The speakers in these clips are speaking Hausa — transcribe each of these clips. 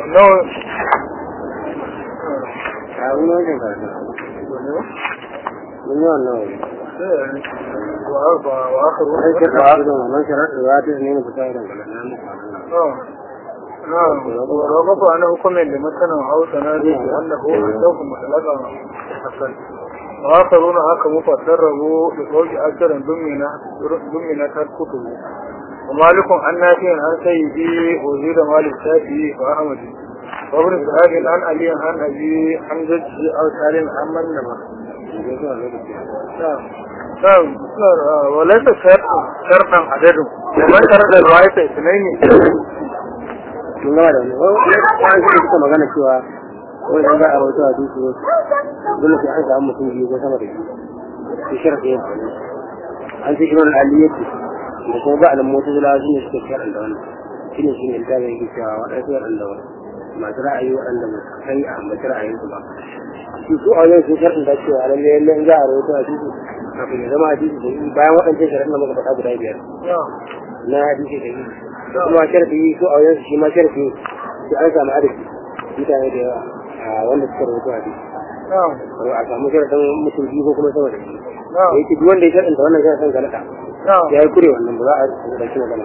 nawa a wani wajen karatu mun yi wannan wani wa ba wa aka ruwa wani shirka su da wannan shirka da ta ne mu fita irin galan nan ورغب عن حكم لمثلا أو تنازل أنه عنده مطلقا حسن وآخرون حكموا فسروا لزوج أجر ضمنت الكتب ومالك عن نافع عن سيدي وزيد مالك الشافعي وأحمد وابن سعاد عن علي عن أبي عن جده أو سالم عن من نبه نعم نعم وليس شرطا شرطا عدد ومن شرط الرواية اثنين mun gama da wani wani shi suka magana cewa wani dan za a rawaito a dusu dole sai an samu mutum biyu ko sama da biyu shi shirka yin an ce irin aliyyati da kuma ba alam mota zula shi ne suka shaɗan da wannan shi ne shi ne ta zai cewa waɗansu waɗanda masu ra'ayi waɗanda ba su kai a ambaci ra'ayinsu ba shi su a wajen sun sharɗin da cewa lalle lalle in za a rawaito a dusu kafin ya zama a dusu da yi bayan waɗancan sharaɗin da muka faɗa guda biyar na hadisi da yi kuma sharfi su a wajen shi ma sharfi su an samu adadi mutane da yawa a wanda suka rubuta hadisi a samu sharfin mutum biyu ko kuma sama da biyu da yake duk wanda ya sharfin wannan sharfin galata ya yi kure wannan ba za a ɗauki magana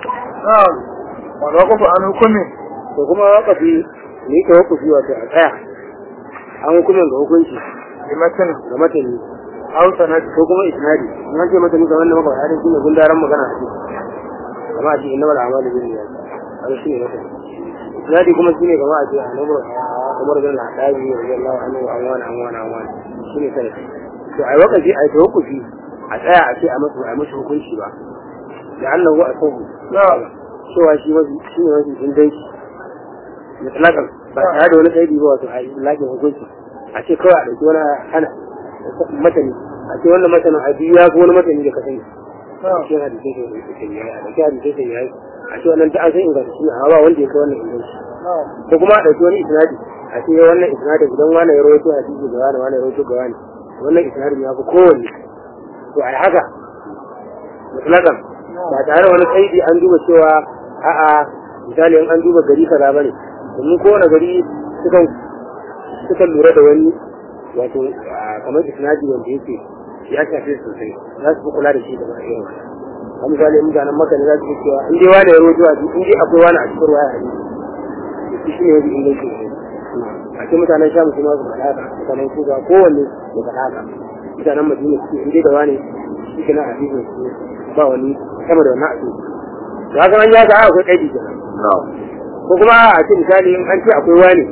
wanda wakufu an hukumi to kuma wakafi ne ka wakufi wato a tsaya an hukumin ga hukunci limatin ga matani hausa na ko kuma isnadi in an ce matani ga wannan maka hadin shine gundaran magana a ciki kama a ce inna mal a'malu bin niyyat haka shine matani isnadi kuma shine kama a ce annabi Umar bin Al-Khattab radiyallahu anhu an wani an wani an wani shine sai to ai wakafi ai tawakkufi a tsaya a ce a masa a masa hukunci ba da Allah wa asabu cewa shi mafi shi ne mafi inganci mutlakan ba tare da wani kaidi ba wato a lakin hukunci a ce kawai a ɗauki wani hana matani a ce wannan matanin a biyu ya fi wani matani da ka sani a cikin hadisai sai da yake yayi a ɗauki hadisai sai yayi a ce wannan ta an san inganta shi amma ba wanda ya kai wannan inganci ko kuma a ɗauki wani isnadi a ce wannan isnadin idan wani ya rawaito hadisi ga wani wani ya rawaito ga wani wannan isnadin ya fi kowanne to a haka mutlakan ba tare da wani kaidi an duba cewa a'a misali in an duba gari kaza bane domin kowane gari sukan sukan lura da wani wato kamar isnadi wanda yake ya shafe sosai za su fi kula da shi da irin wannan a misali in mutanen maka ne za su fi cewa in dai wani ya rojo a in dai akwai wani a cikin ruwa a hadisi shi ne wani inganci ne a ce mutanen sha musu ma su faɗa haka mutanen kuga kowanne ya faɗa haka mutanen madina su in dai da wani shi ke nan hadisin su ba wani sama da wannan a cikin to haka an ya ga akwai kaidi kenan ko kuma a ce misali in an ce akwai wani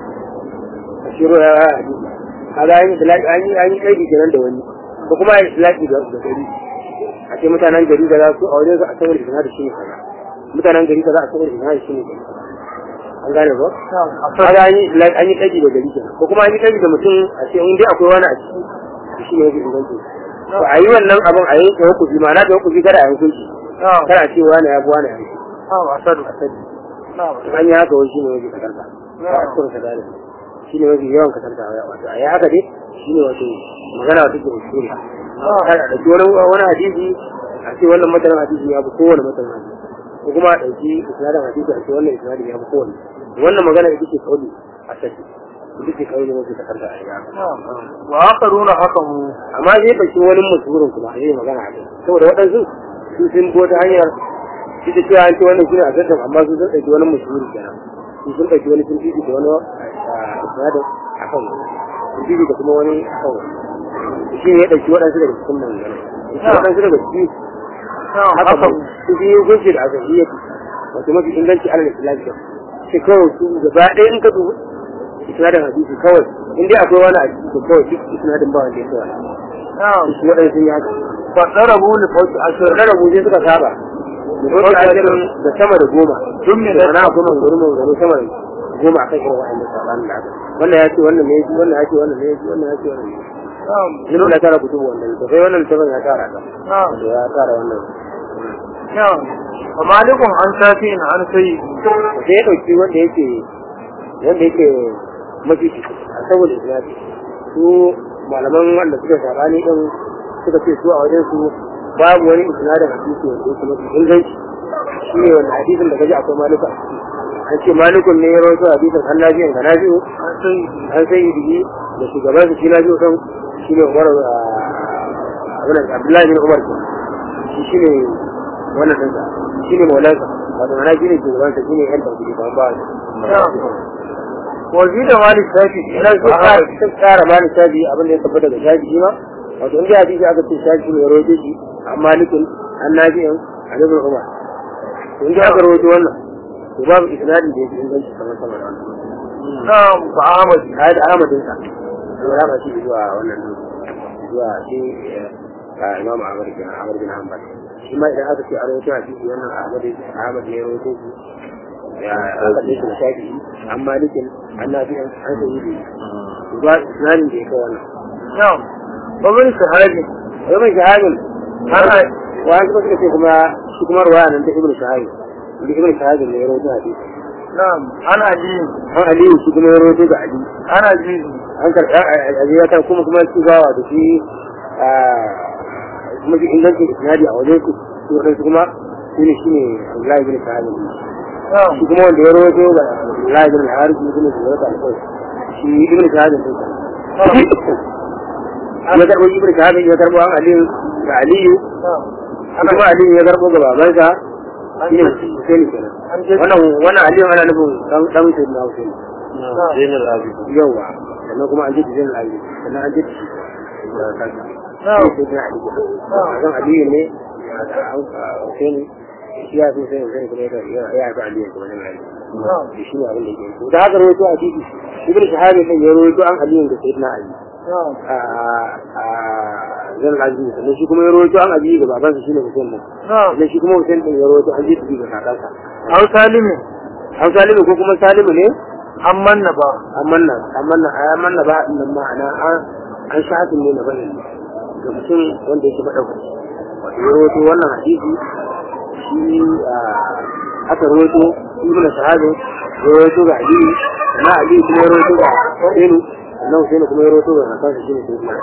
a shiro ya hadisi kaga an yi tilaki an yi an yi kaidi kenan da wani ko kuma ya tilaki da da gari a ce mutanen gari da za su a wajen su a saboda isna da shi ne kaza mutanen gari kaza a saboda isna da shi ne kaza an gane ko kaga an yi tilaki an yi kaidi da gari kenan ko kuma an yi kaidi da mutum a ce in dai akwai wani a ciki shi ne yake inganci to a yi wannan abin a yi tawakkufi ma'ana tawakkufi kada a yi hukunci kada a ce wani ya fi wani ya fi asadu asali an yi haka wani shi ne wajen kasarta ba a cikin kadari shi ne mafi yawan kasarta wato a yi haka dai shi ne wato magana wata ke usuri kada a ɗauki wani wani hadisi a ce wannan matanin hadisi ya fi kowane matanin hadisi ko kuma a ɗauki isnadin hadisi a ce wannan isnadin ya fi kowane wannan magana ita ce kauli a sassi ita ce kauli mafi kasarta a yi haka wa akaruna hakamu amma zai ɗauki wani mutumin kuma a yi magana a kai saboda waɗansu su sun bi wata hanyar shi da cewa an ce wannan shine a sassan amma su sun ɗauki wani mutumin kenan su sun ɗauki wani sun fifi da wani isnadin a kan wani sun fifi da kuma wani a kan wani shi ne ya ɗauki waɗansu daga cikin manzana waɗansu daga ciki haka ba su fi yin gunshi da azahiyya wato mafi inganci alal islamiyya shi kawai su gaba ɗaya in ka dubu isnadin hadisi kawai in dai akwai wani a ciki kawai duk isnadin ba wanda ya kawai shi waɗansu sun yi haka fasarabu li fawti ashir da rabu sai suka saba da fauki ashirin da sama da goma Jummi da na kuma gari mai gari sama da goma a kan irin wa'annan sabanin da aka wannan ya ce wannan ne ya ce wannan ya ce wannan ne ya ce wannan ya ce wannan ne Yin na tara kutubu wannan to sai wannan littafin ya tara ka da ya tara wannan wa malikun an shafi in an sai sai ya ɗauki wanda yake wanda yake mafi a saboda isnadi su malaman wanda suka sabani din suka ce su a wajen su babu wani isnadin hadisi wanda yake mafi inganci shi ne wanda hadisin da kaji akwai malika a ciki an ce malikun ne ya rawaito hadisin an nafi'in ga nafi'u an sai an sai yi da shugaban su shi nafi'u kan shi ne umar abin da abdullahi bin umar ke shi shi ne wannan ɗinsa shi ne maulansa wato mana shi ne shugaban sa shi ne yan tauhidi ba ba wazi da malik shafi ina so ka tsara mani shafi abin da ya tabbata da shafi shi ma wato in dai hadisi aka ce shafi ne ya rawaito shi an malikun an nafi'in an ibn umar to in dai aka rawaito wannan to babu isnadi da yake inganci kamar sama da wannan na'am fa ahmad kai da ahmadin sa to ya ba shi zuwa wannan zuwa shi a imam ahmad bin ahmad bin hanbal shi ma idan aka ce a rawaito hadisi wannan ahmad ahmad ne ya rawaito shi ya aka ce da shafi an malikin an nafi'in an sayyidi to ba isnadin da yake wannan na'am babin sahabi wai mai shahabin ana wani suka suka ce kuma shi kuma ruwaya nan ta ibnu shahabin da ibnu shahabin ne ya rawaito hadisi na'am ana ji an aliyu shi kuma ya rawaito ga ali ana ji an karɓi ali ya kan kuma kuma shi gawa da shi kuma shi ingancin isnadi a wajen su su waɗansu kuma shi ne shi ne abdullahi bin shahabin na'am shi kuma wanda ya rawaito ga abdullahi bin haris shi ne shi rawaito alƙawari shi ibnu shahabin din ya karɓo ibnu shahabin ya karɓo an aliyu ga aliyu na'am shi kuma aliyu ya karɓo ga babansa an shi ne ji Husaini kenan an ji wannan wannan aliyu ana nufin dan dan Sayyidina Husaini Zainul yawa sannan kuma an ji Zainul Abidin sannan an ji na'am Zan Aliyu ne Husaini shi ya fi Husaini Husaini kuma ya ya fi Aliyu kuma ne Aliyu na'am shi ne abin da yake to da haka rawaito a titi Ibn Shahab ne ya rawaito an Aliyu da Sayyidina Ali na'am a a Zainul Abidin sannan shi kuma ya rawaito an Aliyu da babansa shine Husaini na'am sannan shi kuma Husaini din ya rawaito an ji da kakansa au salimi an Salimu ko kuma Salimu ne an manna ba amanna amanna amanna ba din nan ma'ana an an shahadin ne na bane ga mutum wanda yake madaukaki wato ya rawaito wannan hadisi shi aka rawaito ibnu sahabi ya rawaito ga ali na ali kuma ya rawaito ga Husainu na Husainu kuma ya rawaito ga Hassan shi ne sai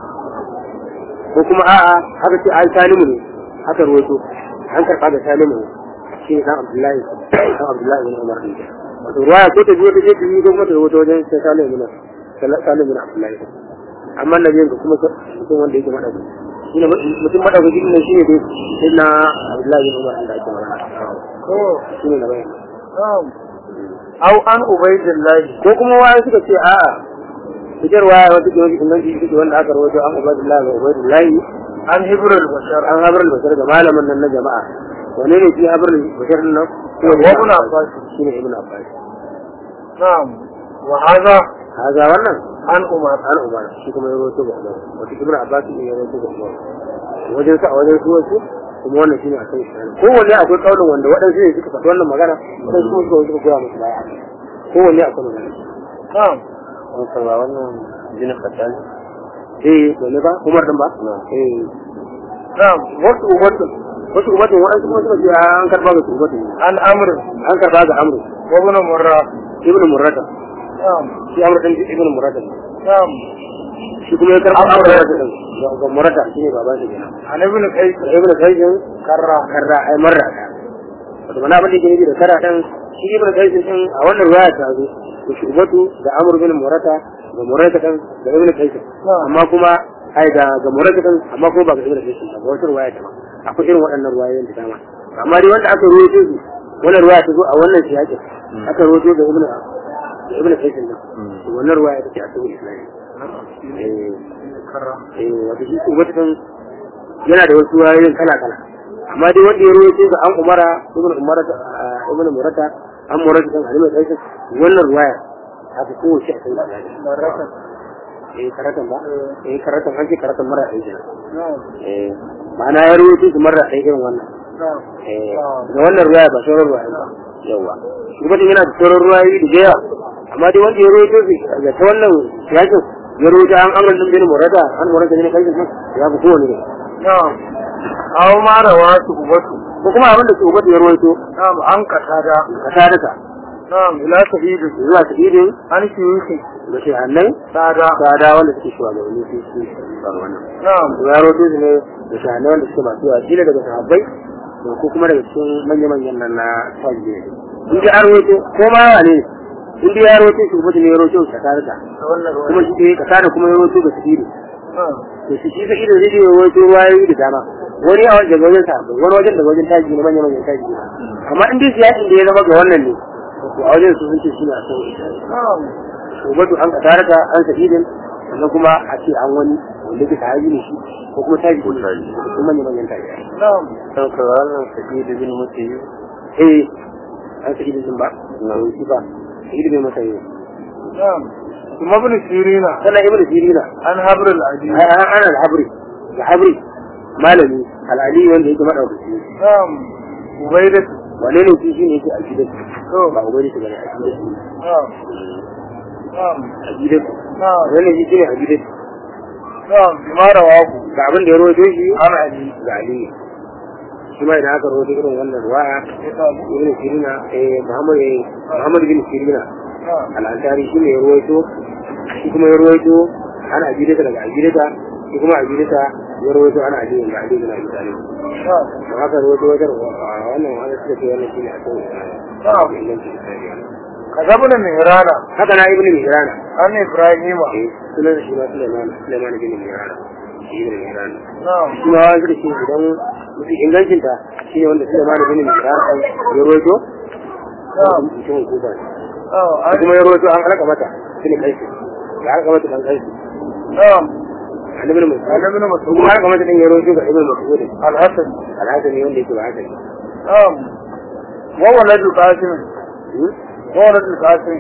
ko kuma a'a haka ce ai Salimu ne aka rawaito an karɓa da Salimu ne shi ne dan Abdullahi dan Abdullahi bin Umar ne wato ruwaya ko ta biyo ta je ta biyo ko kuma ta rubuta wajen sai Salimu bin Salimu bin Abdullahi amma nabiyin ka kuma mutum wanda yake madauki shi ne mutum madauki ne shi ne dai sai na Abdullahi bin Umar da ake magana ko shi ne na bayan na'am au an ubaidillahi ko kuma waya suka ce a'a fitar waya wata ke wani inganci ita ce wanda aka rawaito an Ubaidullahi ga Ubaidullahi an hibrul bashar an habar basar ga malamin nan na jama'a wane ne shi habar basar nan ko Wa ibn Abbas. shi ne ibn Abbas na'am wa hadha haza wannan an umar an umar shi kuma ya rawaito ga umar wata ibn Abbas ne ya rawaito ga umar wajen sa a wajen su wasu kuma wannan shine a kan shi kowanne akwai kaulin wanda waɗansu ne suka faɗi wannan magana sai kuma suka suka goya musu baya kowanne akwai magana na'am an sarwa wannan jinin khattan eh dole ba umar din ba eh na'am wasu ubatun wasu ubatun waɗansu kuma suka ce an karɓa ga su ubatun an amr an karɓa ga amru wa ibn murra ibnu murrata na'am shi amru din ibnu murrata ne na'am shi kuma ya karɓa Amru. amru murrata din ga- ga murrata shi ne baban shi kenan an ibn qais da ibnu kaisin karra karra ai marra ta wato mana abin da yake nufi da karra din shi ibnu kaisin din a wannan riwaya ta zo da shi ubatu da amru bin murrata ga murrata din da ibnu kaisin Na'am. amma kuma ai da ga murrata din amma kuma ba ga ibnu kaisin ba ga wata riwaya ta ba akwai irin waɗannan riwayoyin da dama amma dai wanda aka ruwaito su wannan riwaya ta zo a wannan siyaƙin aka ruwaito da ibnu da ibnu kaisin din to wannan riwaya ta ce a cikin islami eh karra eh wato shi ubatu din yana da wasu wayoyin kala kala amma dai wanda ya rawaito ga an umara ibn umara ibn murata an murata kan alimai kai wannan ruwaya haka ko shi a kan da baraka eh karatan ba eh karatan an ce karatan mara aiki na'am eh ma'ana ya rawaito su mara aiki irin wannan na'am eh na'am da wannan ruwaya ba sauran ruwaya ba yawa kuma din yana da sauran ruwayoyi da yawa amma dai wanda ya rawaito su ga ta wannan yakin ya rawaito an amran din bin murata an murata ne kai ya fi kowane ne na'am aw ma rawatu ubatu ko kuma abin da su ubatu ya rawaito na'am an qatada ka sadaka na'am ila sahidu zuwa ta idin an shiyuki da shi hannai sada tsada wanda suke shuwa ga wani su su faru wannan na'am to ya roto su ne da shi wanda suke masu yawa kila daga sahabbai da ko kuma daga cikin manya-manyan nan na sahabbai ne in dai an rawaito ko ma wane in dai ya rawaito shi mutum ya rawaito ka tarika da wannan ruwa kuma shi ke ka tare kuma ya rawaito ga sirri Ah, to shi shi ido zai yi rawaito ruwayoyi da dama wani a wajen wajen sa wani wajen daga wajen taji ne manyan manyan taji ne amma in dai siyasin da ya zama ga wannan ne to a wajen su sun ce shi ne a sauƙi na'am ubatu an kataraka an sa'idin sannan kuma a ce an wani wanda ke sahabi ne shi ko kuma tabi ne ko manyan manyan tabi na'am kan ka wannan sabidu bin musayi eh an sa'idin din ba na shi ba sa'idin bai masa yi na'am kuma ibn sirina sannan ibnu sirina an habrul adi ai an ana al-habri al-habri malami al-ali wanda yake madaukaki na'am ubaidat wane ne shi shine yake al-gidan to ba ubai da bane al-gidan na'am na'am al-gidan na'am wannan shi shine al-gidan na'am bima rawahu ga abin da ya rawaito shi an ali ga ali shi ma idan aka rawaito irin wannan ruwaya ya samu ibn sirina eh muhammad eh muhammad bin sirina na'am al-ansari shi ne ya ruwaito shi kuma ya ruwaito ana ajidata daga ajidata shi kuma ajidata ya ruwaito ana ajidata daga ajidata na misali na'am da haka ruwaito wajen wannan wani suka ce wannan shi ne a kan na'am inganci misali kazabuna mihrana haka na ibn mihrana an ibrahima eh sunan shi ma sulaiman sulaiman bin mihrana shi ibn mihrana na'am shi ma wani suka ce idan mutum ingancinta shi ne wanda sulaiman bin mihrana ya ruwaito na'am mutumin kuba ne na'am da an kuma ya roto an halaka mata shi ne kai da halaka mata dan kai na'am annabi ne mutum an ibn kuma mas'ud halaka mata din ya roto ga ibnu mas'ud al-hasan alhasan ne wanda yake ba haka ne na'am wa waladu qasim wa waladu qasim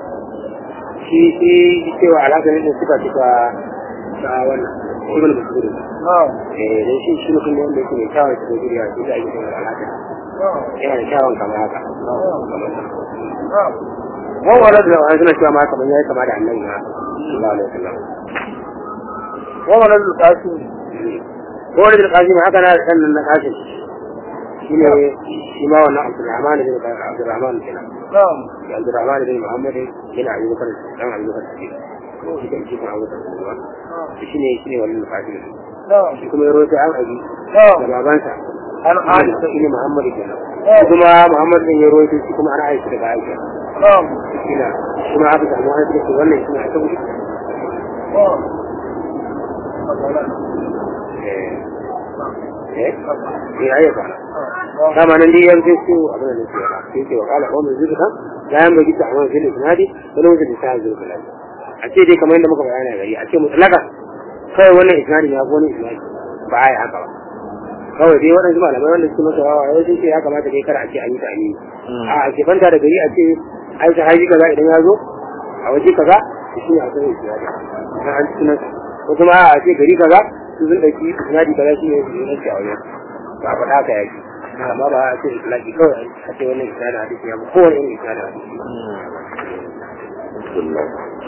shi shi cewa alhasan ne suka suka ta wannan ibnu mas'ud na'am eh dan shi shi mutum ne wanda yake mai kyawun shi da guriya shi da yake alhasan na'am yana da kyawun kamar haka na'am wa walad da wani suna cewa ma kamar yayi kama da annabi ma sallallahu alaihi wasallam wa waladu qasim ko wani da kasim haka na dan nan na kasim shi ne shi ma wannan abdurrahman bin abdurrahman kenan na'am da abdurrahman bin muhammad bin abi bakar dan abi bakar shi shi kan shi kan abu bakar kuma shi ne shi ne wannan kasim na'am shi kuma ya roƙi an abi da na'am babansa an Aisha shi ne Muhammad kenan shi kuma Muhammad din ya roƙi shi kuma ana Aisha daga Aisha na'am shi na kuma aka samu wani da ke wannan shi ne a saboda na'am eh eh eh ayyuka kama nan dai yanzu su abin da nake yana sai ce wa kala ko mun zuka ya yan bagi ta amma fil isnadi wani wanda da sai zuka lafi a ce dai kamar yadda muka bayana gari a ce mutlaka kai wannan isnadi ya ko wani isnadi ba ai haka ba kawai dai waɗansu malamai wanda suke masa wawa yau sun ce ya kamata dai kar a ce an yi ta ne a a ke banta da gari a ce ai sahabi kaza idan ya zo a waje kaza shi ne a kan isnadi na an ci sunan ko kuma a ce gari kaza su sun ɗauki isnadi kaza shi ne su yi nasi a wajen ba a faɗa ka yaki amma ba a ce islaki kawai a ce wannan isnadi hadisi ya fi kowane irin isnadi hadisi Bismillah.